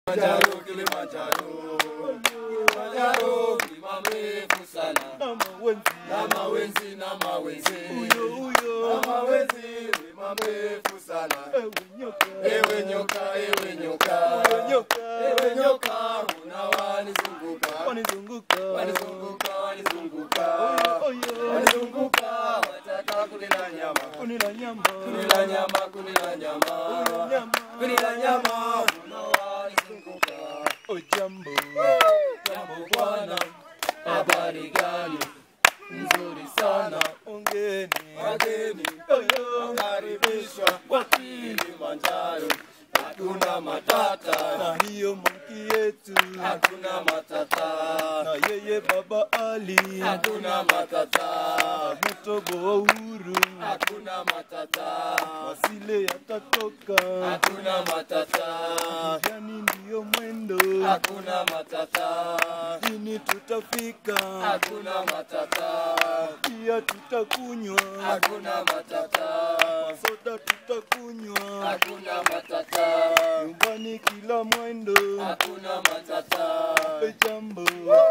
Kilimanjaro, Kilimanjaro, Kilimanjaro, mlima mrefu sana. na mawenzi Na mawenzi, na mawenzi, huyo huyo na mawenzi, mlima mrefu sana. ewe nyoka Ewe nyoka, ewe nyoka, ewe nyoka ewe nyoka, unawanizunguka, wanizunguka wanizunguka, wanizunguka, oyo wanizunguka, wataka kunila nyama, kunila nyama kunila nyama, kunila nyama, nyama kunila nyama, unawanizunguka. ojambo Jambo bwana, habari gani? Nzuri sana, ongeni wageni oyo karibishwa kwa Kilimanjaro. Hakuna matata, na hiyo manki yetu hakuna matata, na yeye baba ali hakuna matata, mutobo wa uhuru hakuna matata, masile yatatoka hakuna matata, yani ndiyo mwendo hakuna matata, ini tutafika hakuna matata, pia tutakunywa hakuna matata, soda tutakunywa hakuna matata, nyumbani kila mwendo hakuna matata. jambo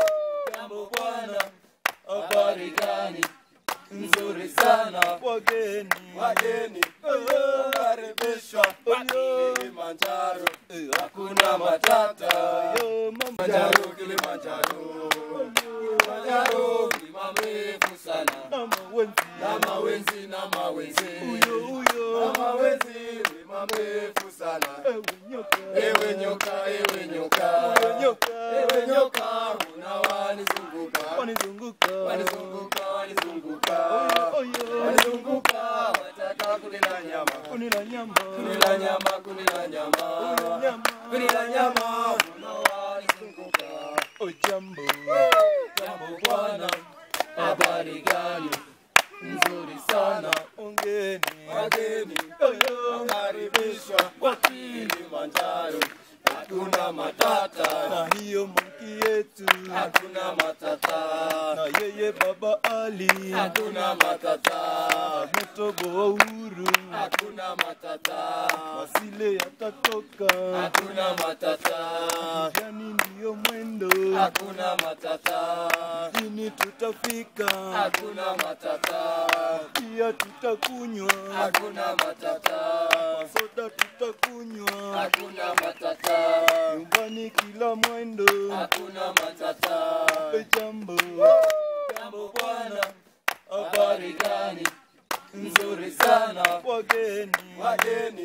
Jambo bwana, habari gani? Nzuri sana, wageni wageni karibishwa kwa Kilimanjaro. Hakuna matata, yo mama Kilimanjaro, Kilimanjaro, Kilimanjaro, mlima mrefu sana. na mawenzi Na mawenzi, na mawenzi, huyo huyo na mawenzi, mlima mrefu sana. ewe nyoka Ewe nyoka, ewe nyoka, ewe nyoka ewe nyoka, unawanizunguka, wanizunguka wanizunguka, wanizunguka, oyo wanizunguka, wataka kunila nyama, kunila nyama kunila nyama, kunila nyama, nyama kunila nyama, unawanizunguka. ojambo Jambo bwana, habari gani? Nzuri sana, ongeni wageni oyo karibishwa kwa Kilimanjaro. Hakuna matata, na hiyo manki yetu hakuna matata, na yeye baba ali hakuna matata, mutobo wa uhuru hakuna matata, masile yatatoka hakuna matata, yani ndiyo mwendo hakuna matata, ini tutafika hakuna matata, pia tutakunywa hakuna matata, soda tutakunywa hakuna matata, nyumbani kila mwendo hakuna matata. jambo Jambo bwana, habari gani? Nzuri sana, wageni wageni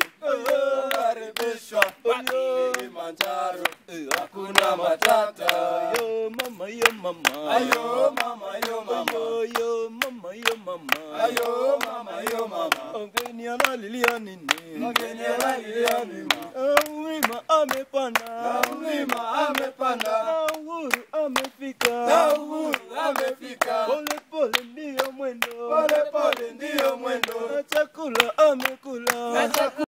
karibishwa kwa Kilimanjaro. Hakuna matata, yo mama yo mama ayo mama, yo mama, yo yo mama yo mama ayo mama, yo mama. ongeni analilia nini Mgeni analilia mlima, Ah, mlima amepanda na mlima amepanda, Ah, uhuru amefika na uhuru amefika.